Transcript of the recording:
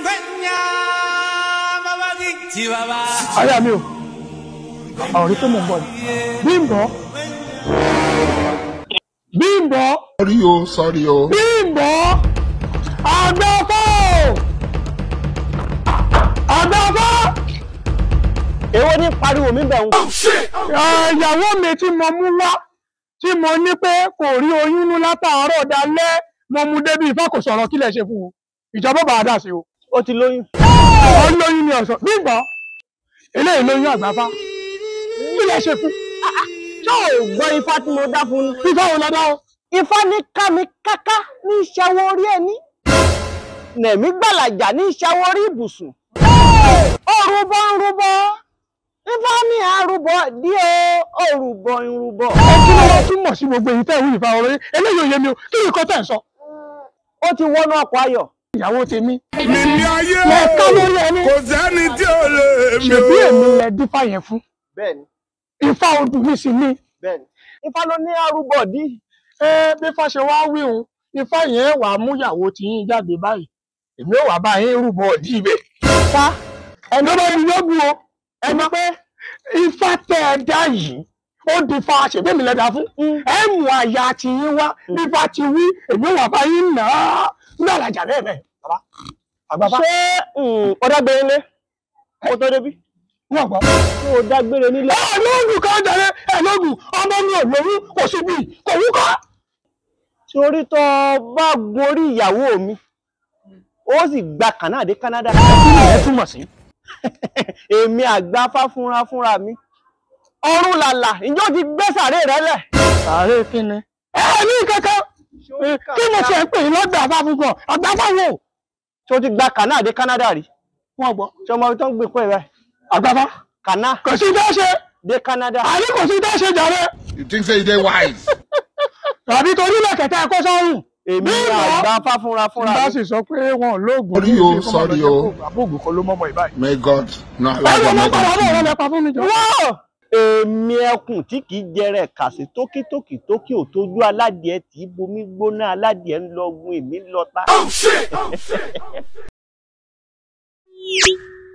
àyà mi o àwọn orí tó mọ̀ ń bọ̀ ni Bímbọ́ Bímbọ́ Sorry o, sorry o. Bímbọ́ àgbẹ̀fọ́ àgbẹ̀fọ́. èwo ní pariwo mi bẹ̀ ń. ìyàwó mi tí mo mú wá tí mo ní pé kò rí oyún nú látàárọ̀ dalẹ́ mo mú débi ìfọ́ kò sọ̀rọ̀ kílẹ̀ ṣe fún o ìjọba bàá dà sí o. ó ti lóyún. ó lóyún ní ọ̀sán Bímbọ́ eléyìí lóyún àgbàfá kílẹ̀ ṣe fún. ṣé ò gbọ́ ifá tí mo dá fún un. ifá wo lọ dá o. ifá ní kámi káká ní ìṣàwọ̀ orí ẹni. nẹ̀mí gbàlàjà ní ìṣàwọ̀ orí ibùsùn. òrùbọ ń rúbọ ifá ní àrùbọ dí o òrùbọ ń rúbọ. ẹ kí ló wá túmọ̀ sí gbogbo èyí tẹ́ ìwé ìfà ọ̀rọ̀ yìí eléyìí ò yé mi o kí ni nǹkan tẹ̀ ń sọ. ó ti wọnú ọkọ̀ ayọ̀. ìyàwó tèmi Mímí ayé lẹ ká lórí ẹni kò sẹ́ni tí ò lè mi ṣèbí o. èmi lẹ dífá yẹn fún bẹ́ẹ̀ni ifá odù mi sì ni. bẹ́ẹ̀ni ifá ló ní àrùbọ dí. ẹ bí ifá ṣe wá wí òun ifá yẹn wà á mú ìyàwó tí yín jáde báyìí èmi ò wá bá yín rúbọ ọdí ibẹ̀. fa ẹni bá mi yọgùn o ẹni pé ifá tẹ ẹ dá yìí ó di fa ṣèbí mi lẹ́dà fún ẹ mú àyà tí yín wá bí ifá ti wí èmi ò wá bá yín nà á ní àlàjà bẹ́ẹ̀ bẹ́ẹ̀ bàbá àgbàfá ṣé ó dágbére lé kó tó débí. wọn gbọ́. ṣé ó dágbére nílé. ẹ lóògùn kan jẹrẹ ẹ lóògùn ọmọ mi ò lóyún kò sí bí kò wúkọ. torí tó bá gorí ìyàwó mi ó sì gba kànáà dé Canada. kí ni ẹ túmọ̀ sí. èmi àgbáfá fúnra fúnra mi ọrùn làlà ìjọ ti gbé sàré rẹ lẹ̀. sàárè kí ni. ẹ ní kankan kí mo ṣe ń pè é lọ́dọ̀ àbáfúgàn àgbàfáwò. tí ó ti gba kànáà dé Canada rí wọn gbọ́ tí ọmọ tó ń gbé pẹ́ rẹ̀ àgbàfá kànáà kò sí dá ṣe dé Canada. àní kò sí dá ṣe jàre You think say you dey wise? tàbí torí lẹ̀kẹ̀tẹ̀ ẹ̀kọ́ sọ́run. èmi Bímbọ́. àgbáfá fúnra fúnra bá mi. sì sọ pé wọn ò lóògùn Sorry o, sorry o. àbóògùn kan ló mọ́mọ́ ìbáyìí. May God not báwo allow ló your padà bọ̀ mother wọn lẹ pa fún mi jọ. wọ́ọ̀ èmi ẹkùn tí kì í jẹrẹ kàsí tókítókì tókì ò tójú aládìẹ tí í bomi gbóná aládìẹ ń lọ gun èmi lọ ta.